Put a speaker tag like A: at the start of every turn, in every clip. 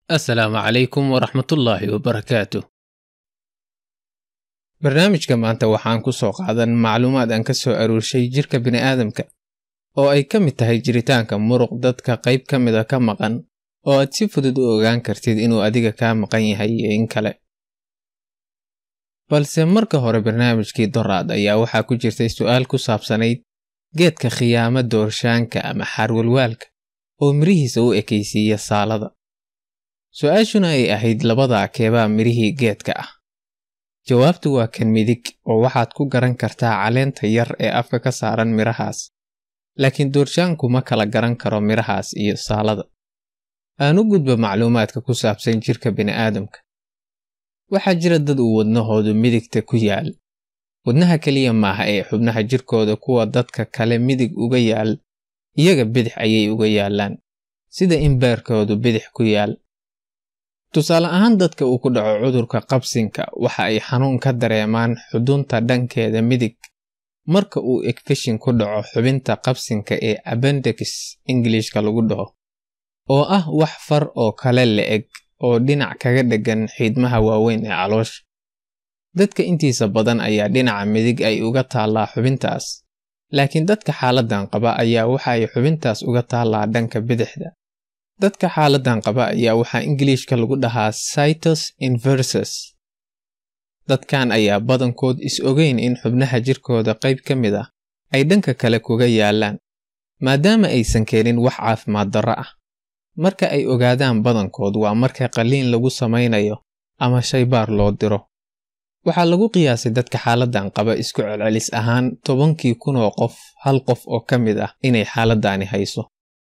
A: asalaamu calaykum waraxmatullaahi wabarakaatu barnaamijka maanta waxaan ku soo qaadan macluumaad aan ka soo aruurshay jirka bini'aadamka oo ay ka mid tahay jiritaanka muruq dadka qayb ka mida ka maqan oo aad si fudud u ogaan kartid inuu adiga kaa maqan yahay iyo in kale balse marka hore barnaamijkii doraad ayaa waxaa ku jirtay su'aal ku saabsanayd geedka khiyaamo doorshaanka ama xaarwalwaalka oo mirihiisa u ekaysiiya saalada su-aashuna ay ahayd labadaa keebaa mirihii geedka ah jawaabtu waa kan midig oo waxaad ku garan kartaa caleenta yar ee afka ka saaran midhahaas laakiin doorshaanku ma kala garan karo midhahaas iyo saalada aan u gudba macluumaadka ku saabsan jirka bini'aadamka waxaa jira dad uu wadnahoodu midigta ku yaal wadnaha keliya maaha ee xubnaha jirkooda kuwa dadka kale midig uga yaal iyaga bidix ayay uga yaallaan sida in beerkoodu bidix ku yaal tusaale ahaan dadka uu ku dhaco cudurka qabsinka waxa ay xanuun ka dareemaan xudunta dhankeeda midig marka uu egfishin ku dhaco xubinta qabsinka ee abendex ingilishka lagu dhaho oo ah wax far oo kale la-eg oo dhinac kaga dheggan xiidmaha waaweyn ee caloosha dadka intiisa badan ayaa dhinaca midig ay uga taallaa xubintaas laakiin dadka xaaladan qaba ayaa waxa ay xubintaas uga taallaa dhanka bidixda dadka xaaladan qaba ayaa waxaa ingiliishka lagu dhahaa cytus inversus dadkan ayaa badankood is ogeyn in xubnaha jirkooda qayb ka mid ah ay dhanka kale kuga yaallaan maadaama aysan keenin wax caafimaad darro ah marka ay ogaadaan badankood waa marka qalliin lagu samaynayo ama shaybaar loo diro waxaa lagu qiyaasay dadka xaaladan qaba isku celcelis ahaan tobankii kun oo qof hal qof oo ka mid ah inay xaaladdaani hayso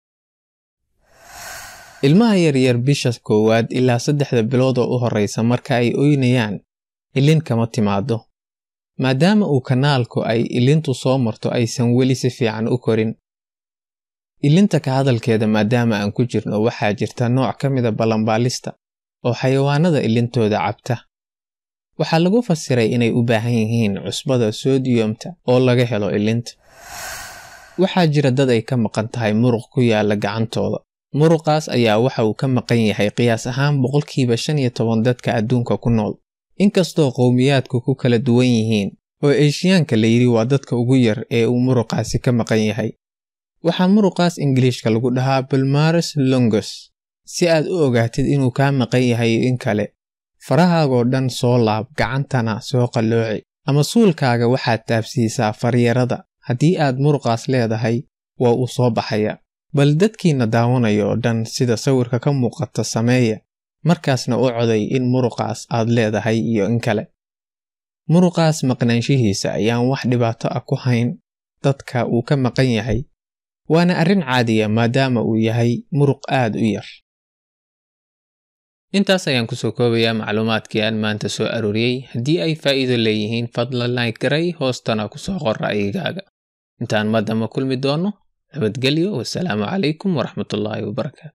A: ilmaha yaryar bisha koowaad ilaa saddexda bilood oo u horreysa marka ay oynayaan ilin kama timaado maadaama uu kanaalku ay ilintu soo marto aysan weli si fiican u korin ilinta ka hadalkeeda maadaama aan ku jirno waxaa jirta nooc ka mida ballanbaalista oo xayawaanada ilintooda cabta waxaa lagu fasiray inay u baahan yihiin cusbada sodiyomta oo laga helo ilinta waxaa jira dad ay ka maqan tahay muruq ku yaala gacantooda muruqaas ayaa waxa uu ka maqan yahay qiyaas ahaan boqolkiiba shan iyo toban dadka adduunka ku nool inkastoo qowmiyaadku ku kala duwan yihiin oo eeshiyaanka la yidhi waa dadka ugu yar ee uu muruqaasi ka maqan yahay waxaa muruqaas ingiliishka lagu dhahaa balmares longus si aad u ogaatid inuu kaa maqan yahay in kale farahaagoo dhan soo laab gacantana soo qallooci ama suulkaaga waxaad taabsiisaa faryarada haddii aad muruqaas leedahay waa uu soo baxaya bal dadkiina daawanaya oo dhan sida sawirka ka muuqata sameeya markaasna u coday in muruqaas aad leedahay iyo in kale muruqaas maqnaanshihiisa ayaan wax dhibaato ah ku hayn dadka uu ka maqan yahay waana arrin caadiya maadaama uu yahay muruq aad u yar intaas ayaan kusoo koobayaa macluumaadkii aan maanta soo arooriyey haddii ay faa'iido leeyihiin fadlan like garay hoostana kusoo qor ra'yigaaga intaan madama kulmi doonno nabadgelyo wasalaamu calaykum waraxmatullaahi wabarakaatu